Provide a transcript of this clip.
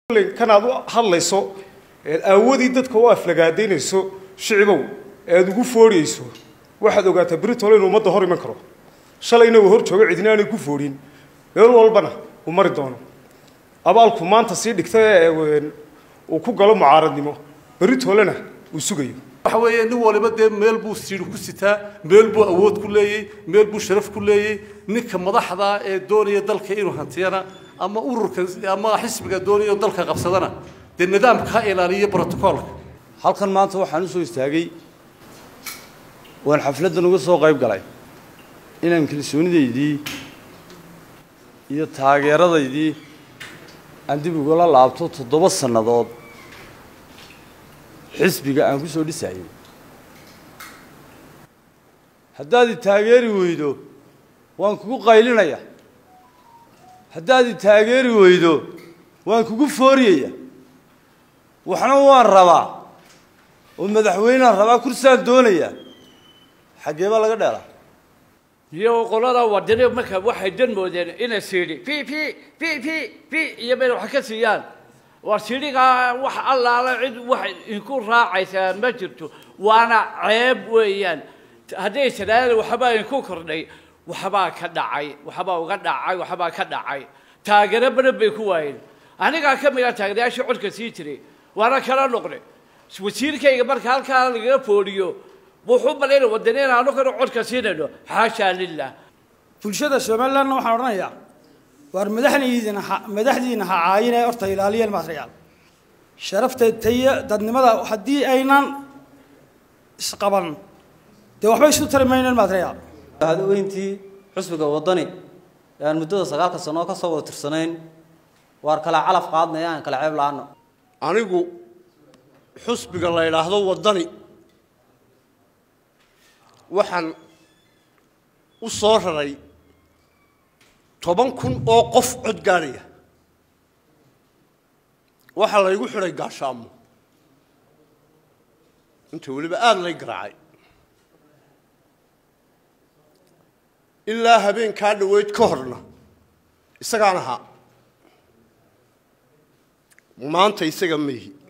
kan aad u hadlayso eed aawadii dadka u aflagaadaynayso shicibow ead ugu fooriyeyso waxaad ogaataa britol inuu ummadda hor iman karo shalayna uu hor joogo cidina aanay ku foodhin meel walbana uu mari doono abaalku maanta sii dhigta ee uu ku galo mucaaradnimo britolena uu sugayo waxa weeye nin waliba dee meel buu siiri ku sitaa meel buu awood ku leeyey meel buu sharaf ku leeyey ninka madaxda ee doonaya dalka inuu hantiyana ama ururka ama xisbiga doonaya dalka qabsadana dee nidaamka ha ilaaliyo brotocoolka halkan maanta waxaan u soo istaagay waan xafladdan uga soo qayb galay inaan kalsoonidaydii iyo taageeradaydii aan dib ugala laabto toddoba sannadood xisbiga aan ku soo dhisayay haddaad i taageeri weydo waan kugu qaylinaya haddaad i taageeri weydo waan kugu fooriyaya waxna waan rabaa oo madaxweyneaan rabaa kursaan doonaya xaggee baa laga dheelaa iyo qolada wadani marka waxay dan moodeen inay siidhi pi pi pi pi pi iyo meel wax ka siiyaan war siidhigaa wax allaala cid wax inku raacaysaa ma jirto waana ceeb weeyaan hadday tiraahda waxbaa inku kordhay waxbaa ka dhacay waxbaa uga dhacay waxbaa ka dhacay taageero badan bay ku waayeen anigaa ka mid a taageerayaashii codka sii jiray waana kala noqday wasiirkayga marka halkaa lagaga foodhiyo wuxuu malayna wadanina anaguna codka siinayno xaashaa lilah bulshada somalilandna waxaan odhanayaa waar madaxdiina ha madaxdiina ha caayinee horta ilaaliyeen material sharafta tayo dadnimada haddii aynan isqaban dee waxba isu tari maynen material hadaweyntii xusbiga waddani ee aan muddada sagaalka sano ka soo wada tirsanayn waar kala calaf qaadnaya aan kala ceeb la-aano anigu xusbiga la yidhaahdo waddani waxaan u soo raray toban kun oo qof cod gaadhaya waxaa laygu xidhay gaashaamo inta weliba aada lay garaacay ilaa habeenkaa dhoweyd ka horna isagaan ahaa maanta isaga maihi